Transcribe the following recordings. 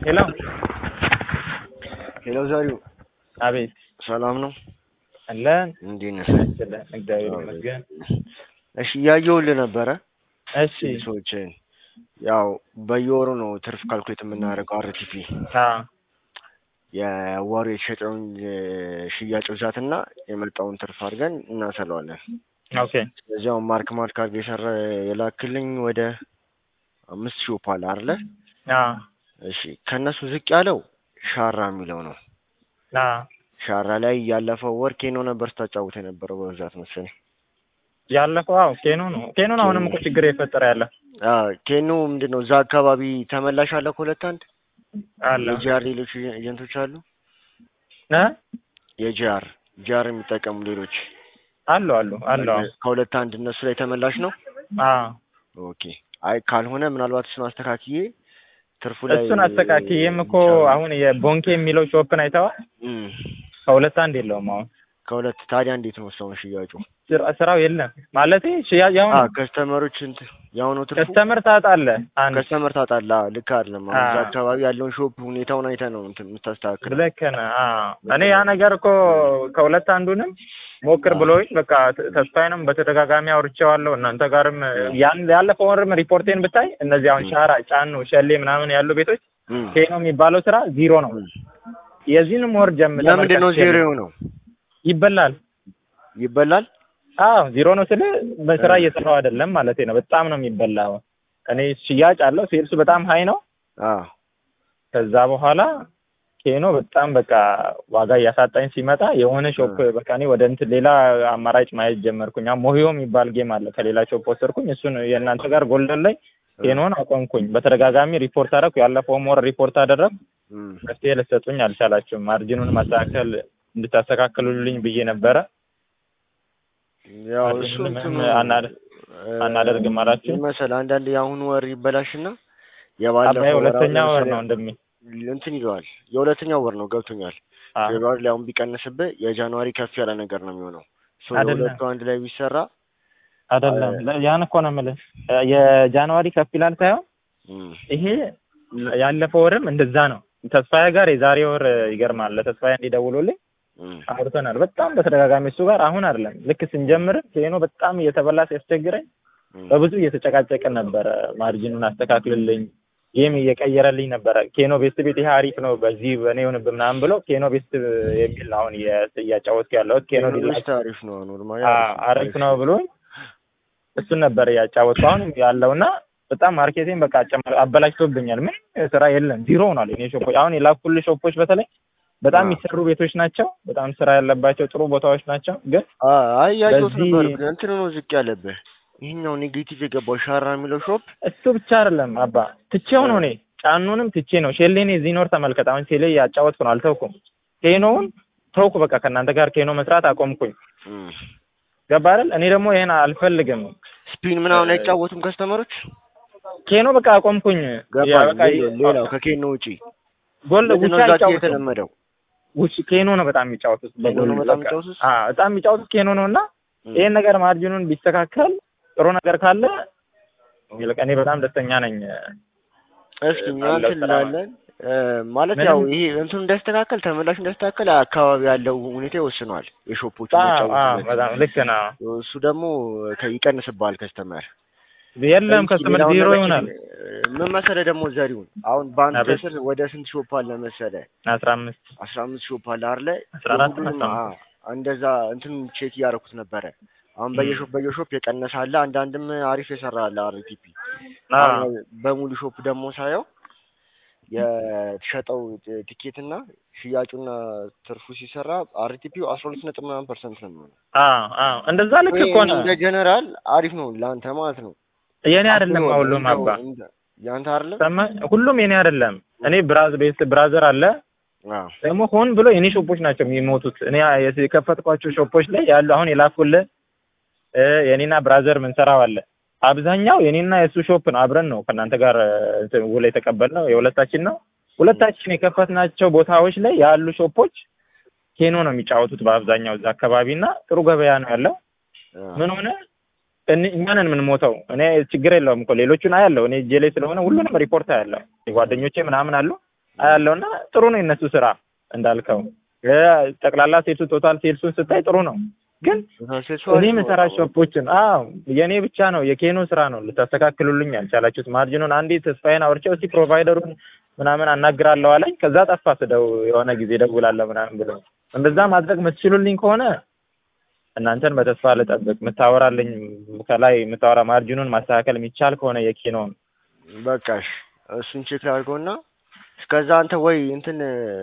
ሄሎ ሄሎ ዘሪው አቤት ሰላም ነው? አለን እንዴት ነህ? ይመስገን እግዚአብሔር ይመስገን። እሺ እያየሁልህ ነበረ እሺ ሰዎችን ያው በየወሩ ነው ትርፍ ካልኩሌት የምናደርገው አርቲፒ አ የወሩ የተሸጠውን ሽያጭ ብዛትና የመጣውን ትርፍ አድርገን እናሰለዋለን። ኦኬ ስለዚህ አሁን ማርክ ማርክ አድርገህ የሰራ የላክልኝ ወደ አምስት ሺህ ኦፓል አይደለ? አ እሺ ከእነሱ ዝቅ ያለው ሻራ የሚለው ነው። አ ሻራ ላይ ያለፈው ወር ኬኖ ነበር ስታጫውት የነበረው በብዛት መሰለኝ። ያለፈው አዎ ኬኖ ነው ኬኖ ነው አሁንም እኮ ችግር የፈጠረ ያለ አዎ ኬኖ ምንድን ነው እዛ አካባቢ ተመላሽ አለ ከሁለት አንድ አለ የጂአር ሌሎች ኤጀንቶች አሉ። እ የጂአር ጂአር የሚጠቀሙ ሌሎች አሉ አሉ አሉ አዎ ከሁለት አንድ እነሱ ላይ ተመላሽ ነው። አ ኦኬ አይ ካልሆነ ምናልባት እሱን አስተካክዬ ትርፉ ላይ እሱን አስተካክዬም እኮ አሁን የቦንኬ የሚለው ሾፕን አይተዋል። እም፣ ከሁለት አንድ የለውም አሁን ከሁለት ታዲያ እንዴት ነው ሰውን ሽያጩ? ስራ- ስራው የለም ማለት ሽያጭ አ አሁን ከስተመሮች እንትን ያው ነው ትርፉ ከስተመር ታጣለህ አንድ ከስተመር ታጣላ ልክ አይደለም። አሁን እዛ አ። አካባቢ ያለውን ሾፕ ሁኔታውን አይተህ ነው እንትን የምታስተካክል። ልክ ነህ። አዎ እኔ ያ ነገር እኮ ከሁለት አንዱንም ሞክር ብሎኝ በቃ ተ- ተስፋዬንም በተደጋጋሚ አውርቼዋለሁ። እናንተ ጋርም ያን ያለፈው ወርም ሪፖርቴን ብታይ እነዚህ አሁን ሻራ፣ ጫኑ፣ ሸሌ ምናምን ያሉ ቤቶች እም። ኬኖ የሚባለው ስራ ዜሮ ነው። የዚህንም ወር ጀምር ለምንድን ነው ዜሮ የሆነው? ይበላል። ይበላል። አዎ ዜሮ ነው ስለ በስራ እየሰራው አይደለም ማለት ነው። በጣም ነው የሚበላው። እኔ ሽያጭ አለው ሴልሱ በጣም ሀይ ነው። አዎ ከዛ በኋላ ኬኖ በጣም በቃ ዋጋ እያሳጣኝ ሲመጣ የሆነ ሾፕ በቃ እኔ ወደ እንትን ሌላ አማራጭ ማየት ጀመርኩኝ። አሁን ሞሂዮ የሚባል ጌም አለ ከሌላ ሾፕ ወሰድኩኝ። እሱን የእናንተ ጋር ጎልደን ላይ ኬኖን አቆምኩኝ። በተደጋጋሚ ሪፖርት አደረኩ። ያለፈውም ወር ሪፖርት አደረኩ። እም። መፍትሄ ልትሰጡኝ አልቻላችሁም። ማርጂኑን ማስተካከል እንድታስተካክሉልኝ ብዬ ነበረ። ያው አዲስ እሱ ምንም እንትኑ አናደ- አናደርግም አላችሁ። መሰል አንዳንድ የአሁኑ ወር ይበላሽና አባይ የባለፈው ሁለተኛ አሁን ወር ለምሳሌ ነው እንደሚ እንትን ይለዋል። የሁለተኛው ወር ነው ገብቶኛል። አ ፌብሩዋሪ ላይ አሁን ቢቀንስብህ የጃንዋሪ ከፍ ያለ ነገር ነው የሚሆነው። ሶ አይደለም። የሁለቱ አንድ ላይ ቢሰራ አይደለም ለ- ያን እኮ ነው የምልህ የጃንዋሪ ከፍ ይላል ሳይሆን እም፣ ይሄ ያለፈው ወርም እንደዛ ነው። ተስፋዬ ጋር የዛሬ ወር ይገርማል። ለተስፋዬ እንዲደውሉልኝ እም፣ አውርተናል። በጣም በተደጋጋሚ እሱ ጋር አሁን አይደለም ልክ ስንጀምርም ኬኖ በጣም እየተበላ ሲያስቸግረኝ እም። በብዙ እየተጨቃጨቅን ነበረ። ማርጂኑን አስተካክልልኝ ጌም እየቀየረልኝ ነበረ። ኬኖ ቤስት ቤት ይሄ አሪፍ ነው በዚህ በእኔ ይሁንብህ ምናምን ብሎ ኬኖ ቤስት የሚል ነው አሁን እየ- እያጫወትኩ ያለሁት ኬኖ ዲላ ዩኒቨርስቲ አሪፍ ነው ኖርማሊ አሪፍ ነው ብሎኝ እሱን ነበር እያጫወትኩ አሁን ያለውና በጣም ማርኬቲንግ በቃ አጨማ- አበላሽቶብኛል። ምንም ስራ የለም ዜሮ ሆኗል። እኔ ሾፖች አሁን የላኩልህ ሾፖች በተለይ በጣም አዎ። የሚሰሩ ቤቶች ናቸው። በጣም ስራ ያለባቸው ጥሩ ቦታዎች ናቸው። ግን አይ ያየሁት በዚህ- ነበር። ግን እንትን ነው ዝቅ ያለብህ ይሄኛው ኔጌቲቭ የገባው ሻራ የሚለው ሾፕ እሱ ብቻ አይደለም አባ ትቼው ነው እኔ ጫኑንም ትቼ ነው ሼሌኔ እዚህ ኖር ተመልከት። አሁን ሼሌ ያጫወትኩ ነው አልተውኩም። ኬኖውን ተውኩ። በቃ ከእናንተ ጋር ኬኖ መስራት አቆምኩኝ። እም። ገባ አይደል? እኔ ደግሞ ይሄን አልፈልግም። ስፒን ምናምን አይጫወቱም ከስተመሮች ኬኖ በቃ አቆምኩኝ። ያ ገባኝ። በቃ ሌላ- ሌላው ከኬኖ ውጪ ጎል ምንድን ነው ውጪ እዛ አይጫወቱም። የተለመደው ውጭ ኬኖ ነው በጣም የሚጫወቱት። ኬኖ ነው በጎል በጣም በቃ። የሚጫወቱት? አዎ በጣም የሚጫወቱት ኬኖ ነው እና እም። ይሄን ነገር ማርጂኑን ቢስተካከል ጥሩ ነገር ካለ ይልቅ እኔ በጣም ደስተኛ ነኝ። እስኪ እኛ ባለው እንትን ስራ እንላለን እ፣ ማለት ምንም- ያው ይሄ እንትኑ እንዳስተካከል ተመላሽ እንዳስተካከል አካባቢ ያለው ሁኔታ ይወስነዋል። የሾፖቹ አዎ አዎ መጫወቱበት በጣም ልክ ነው። እሱ ደግሞ ከ- ይቀንስብሃል ከስተመር የለም እስኪ ከስተመር ሌላውን ዜሮ ነገር ይሆናል። እ፣ ምን መሰለህ ደግሞ ዘሪሁን አሁን በአንድ አቤት። ስር ወደ ስንት ሾፕ አለ መሰለህ? አስራ አምስት አስራ አምስት ሾፕ አለ አይደለ? አስራ አራት እና የሁሉንም አስራ አ- እንደዛ እንትን ቼክ እያደረኩት ነበረ። አሁን በየሾፕ በየሾፕ የቀነሰ አለ፣ አንዳንድም አሪፍ የሰራ አለ አርቲፒ አዎ አሁን በሙሉ ሾፕ ደግሞ ሳየው የተሸጠው ት- ቲኬትና ሽያጩና ትርፉ ሲሰራ አርቲፒው አስራ ሁለት ነጥብ ምናምን ፐርሰንት ነው የሚሆነው። አዎ አዎ እንደዛ ልክ ይሄ እኮ ነው። እንደ ጀነራል አሪፍ ነው ለአንተ ማለት ነው። የኔ አይደለም አስበው፣ ሁሉም እንደው አባ እንደ- ያንተ አይደለም? ሰማህ? ሁሉም የኔ አይደለም። እኔ ብራዝ ቤስት ብራዘር አለ አዎ ደግሞ ሆን ብሎ የኔ ሾፖች ናቸው የሚሞቱት። እኔ የከፈትኳቸው ሾፖች ላይ ያሉ አሁን የላኩልህ እ የኔና ብራዘር ምንሰራው አለ አብዛኛው የኔና የእሱ ሾፕ ነው። አብረን ነው ከእናንተ ጋር እንትን ውል የተቀበልነው የሁለታችን ነው። ሁለታችን የከፈትናቸው ቦታዎች ላይ ያሉ ሾፖች ኬኖ ነው የሚጫወቱት በአብዛኛው እዛ አካባቢ እና ጥሩ ገበያ ነው ያለው። አዎ ምን ሆነ እን- እኛ ነን የምንሞተው። እኔ ችግር የለውም እኮ ሌሎቹን አያለሁ። እኔ እጄ ላይ ስለሆነ ሁሉንም ሪፖርት አያለሁ። ጓደኞቼ ምናምን አሉ። አያለውና ጥሩ ነው የነሱ ስራ እንዳልከው እ ጠቅላላ ሴልሱ ቶታል ሴልሱን ስታይ ጥሩ ነው። ግን እኔ የምሰራ ሾፖችን አዎ የእኔ ብቻ ነው የኬኖ ስራ ነው ልታስተካክሉልኝ ያልቻላችሁት። ማርጂኑን አንዴ ተስፋዬን አውርቼው እስቲ ፕሮቫይደሩን ምናምን አናግራለሁ አለኝ። ከዛ ጠፋ ስደው የሆነ ጊዜ ደውላለሁ ምናምን ብሎ እንደዛ ማድረግ የምትችሉልኝ ከሆነ እናንተን በተስፋ ልጠብቅ። የምታወራልኝ ከላይ የምታወራ ማርጂኑን ማስተካከል የሚቻል ከሆነ የኬኖን በቃሽ እሱን ቼክ ላድርገውና እስከዛ አንተ ወይ እንትን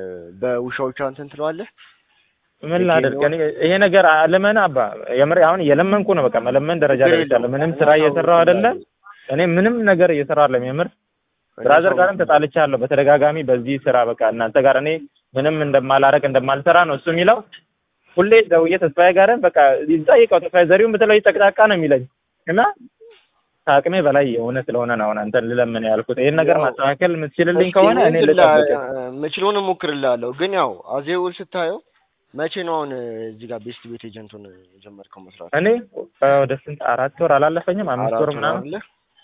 በውሻዎቿ እንትን ትለዋለህ። ምን ላድርግ እኔ ይሄ ነገር ለምን አባ የምር አሁን እየለመንኩ ነው። በቃ መለመን ደረጃ ደርሻለሁ። ምንም ስራ እየሰራሁ አይደለም። እኔ ምንም ነገር እየሰራሁ አይደለም። የምር ብራዘር ጋርም ተጣልቻለሁ በተደጋጋሚ በዚህ ስራ በቃ እናንተ ጋር እኔ ምንም እንደማላረቅ እንደማልሰራ ነው እሱ የሚለው። ሁሌ ደውዬ ተስፋዬ ጋርም በቃ ይጠይቀው ተስፋዬ ዘሪሁን ብትለው ጠቅጣቃ ነው የሚለኝ እና ከአቅሜ በላይ የሆነ ስለሆነ ነው አሁን አንተን ልለምን ያልኩት። ይሄን ነገር ማስተካከል የምትችልልኝ ከሆነ እኔ ልጠብቅ የምችለውን እሞክርልሃለሁ። ግን ያው አዜውል ስታየው መቼ ነው አሁን እዚህ ጋር ቤስት ቤት ኤጀንቱን የጀመርከው መስራት? እኔ ወደ ስንት አራት ወር አላለፈኝም፣ አምስት ወር ምናምን አለ።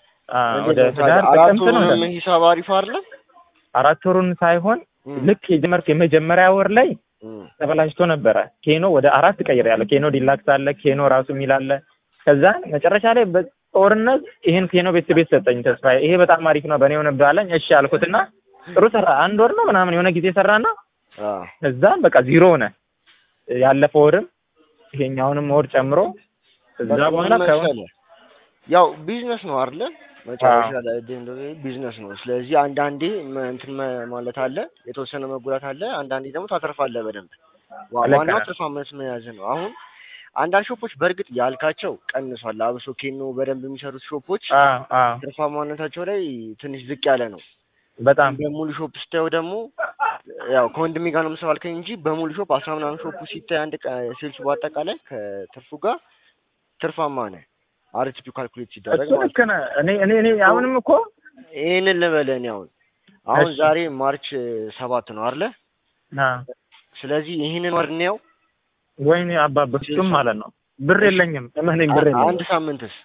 ወደ ህዳር ጥቅምት ነው። አራቱንም ሂሳብ አሪፍ አይደለ? አራት ወሩን ሳይሆን ልክ የጀመርክ የመጀመሪያ ወር ላይ ተበላሽቶ ነበረ። ኬኖ ወደ አራት ቀይር ያለ ኬኖ ዲላክስ አለ፣ ኬኖ ራሱ የሚል አለ። ከዛ መጨረሻ ላይ በጦርነት ይሄን ኬኖ ቤት ቤት ሰጠኝ ተስፋዬ። ይሄ በጣም አሪፍ ነው በእኔ ሆነብህ አለኝ። እሺ አልኩትና ጥሩ ሰራ። አንድ ወር ነው ምናምን የሆነ ጊዜ ሰራና ከዛም በቃ ዚሮ ሆነ። ያለፈው ወርም ይሄኛውንም ወር ጨምሮ ከዛ በኋላ ከሆነ ያው ቢዝነስ ነው አይደለ? መጨረሻ ላይ ቢዝነስ ነው። ስለዚህ አንዳንዴ እንትን ማለት አለ፣ የተወሰነ መጉዳት አለ። አንዳንዴ ደግሞ ታተርፋለህ በደንብ። ዋናው ትርፋማነት መያዝ ነው። አሁን አንዳንድ ሾፖች በእርግጥ ያልካቸው ቀንሷል። አብሶ ኬኖ በደንብ የሚሰሩት ሾፖች ትርፋማነታቸው ላይ ትንሽ ዝቅ ያለ ነው። በጣም በሙሉ ሾፕ ስታየው ደግሞ ያው ከወንድሜ ጋር ነው የምሰራው አልከኝ እንጂ በሙሉ ሾፕ አስራ ምናምን ሾፑ ሲታይ አንድ ሴልሱ በአጠቃላይ ከትርፉ ጋር ትርፋማ ነህ። አርቲፒ ካልኩሌት ሲደረግ እሱ ልክ ነህ። እኔ እኔ እኔ አሁንም እኮ ይህንን ልበልህ እኔ አሁን አሁን ዛሬ ማርች ሰባት ነው አይደለ? ስለዚህ ይህንን ወር እንየው። ወይኔ አባ በፍጹም ማለት ነው ብር የለኝም። እመነኝ ብር የለኝም። አንድ ሳምንትስ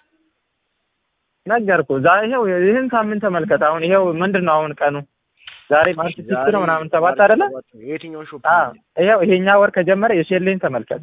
ነገርኩህ። ዛሬ ይኸው ይህን ሳምንት ተመልከት። አሁን ይኸው ምንድን ነው አሁን ቀኑ ዛሬ ማርች ሲክስ ነው ምናምን ሰባት አይደለ? የትኛው ሾፕ? ይኸው ይሄኛ ወር ከጀመረ የሼሌን ተመልከት።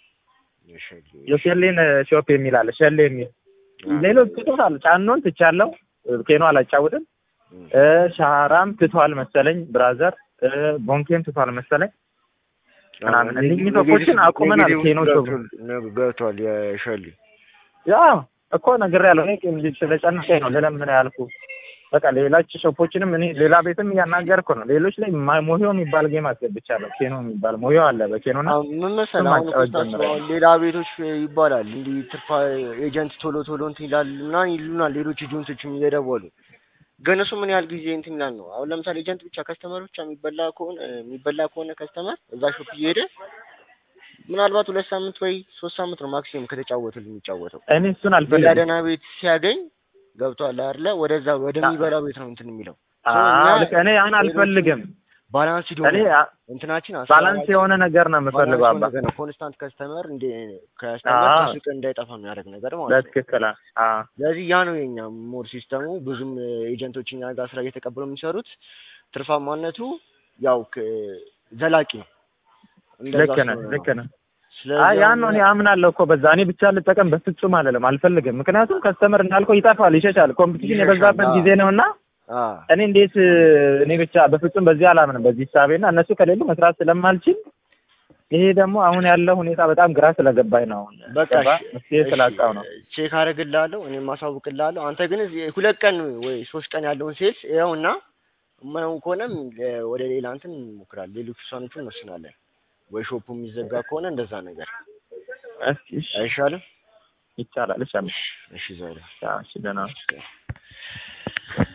የሼሌን ሾፕ የሚል አለ ሸሌ የሚል ሌሎች ትቶታል። ጫኖን ትቻለሁ። ኬኖ አላጫውትም። ሻራም ትቷል መሰለኝ። ብራዘር ቦንኬም ትቷል መሰለኝ ምናምን እነኚህ ሾፖችን አቁመናል። ኬኖ ሾፕ ገብቷል። የሸሌ ያ እኮ ነግሬያለሁ። እኔ ስለጨነቀኝ ነው ልለምን ያልኩህ። በቃ ሌሎች ሾፖችንም እኔ ሌላ ቤትም እያናገርኩ ነው። ሌሎች ላይ ሞዮ የሚባል ጌም አስገብቻለሁ። ኬኖ የሚባል ሞዮ አለ በኬኖና ምን መሰለህ አሁን ሌላ ቤቶች ይባላል እንዲህ ትርፋ ኤጀንት ቶሎ ቶሎ እንትን ይላል ምናምን ይሉናል። ሌሎች ኤጀንቶችም እየደወሉ ግን እሱ ምን ያህል ጊዜ እንትን ይላል ነው። አሁን ለምሳሌ ኤጀንት ብቻ ከስተመር ብቻ የሚበላ ከሆነ የሚበላ ከሆነ ከስተመር እዛ ሾፕ እየሄደ ምናልባት ሁለት ሳምንት ወይ ሶስት ሳምንት ነው ማክሲመም ከተጫወተል የሚጫወተው። እኔ እሱን ሌላ አልፈልግም። ደህና ቤት ሲያገኝ ገብቷል አይደለ? ወደዛ ወደሚበላው ቤት ነው እንትን የሚለው አዎ ልክ እኔ ያን አልፈልግም። ባላንስ ሂዶ እኔ እንትናችን ባላንስ የሆነ ነገር ነው የምፈልገው አባ። ነው ኮንስታንት ከስተመር እንደ ከስተመር አዎ። ከሱቅ እንዳይጠፋ የሚያደርግ ነገር ማለት ነው። በትክክል አዎ ስለዚህ ያ ነው የኛ ሞር ሲስተሙ። ብዙም ኤጀንቶች እኛ ጋር ስራ እየተቀበሉ የሚሰሩት ትርፋማነቱ ያው ክ- ዘላቂ ነው። እንደዛ ልክ ነህ ስለሆነ ልክ ነው። ነህ። ስለዚህ አይ ያን አሁን ነው እኔ አምናለሁ እኮ በዛ። እኔ ብቻ ልጠቀም በፍጹም አልልም፣ አልፈልግም። ምክንያቱም ከስተመር እንዳልከው ይጠፋል፣ ይሸሻል። ኮምፒቲሽን ይሸሻል፣ የበዛበት አዎ። ጊዜ ነውና አ እኔ እንዴት እኔ ብቻ በፍጹም በዚህ አላምንም በዚህ ሳቤና እነሱ ከሌሉ መስራት ስለማልችል ይሄ ደግሞ አሁን ያለው ሁኔታ በጣም ግራ ስለገባኝ ነው። አሁን በቃ ገባ እሺ፣ መፍትሄ እሺ፣ ስላጣው ነው። ቼክ አደርግልሃለሁ እኔም ማሳውቅልሃለሁ። አንተ ግን እዚህ ሁለት ቀን ወይ ሶስት ቀን ያለውን ሴልስ ይኸውና የማይሆን ከሆነም እ፣ ወደ ሌላ እንትን እንሞክራለን። ሌሎች ውሳኔዎችን እንወስናለን። ወይ ሾፑ የሚዘጋ ከሆነ እንደዛ ነገር እስኪ እሺ፣ አይሻልም? ይቻላል። እሺ፣ እሺ ዛሬ እሺ፣ ደህና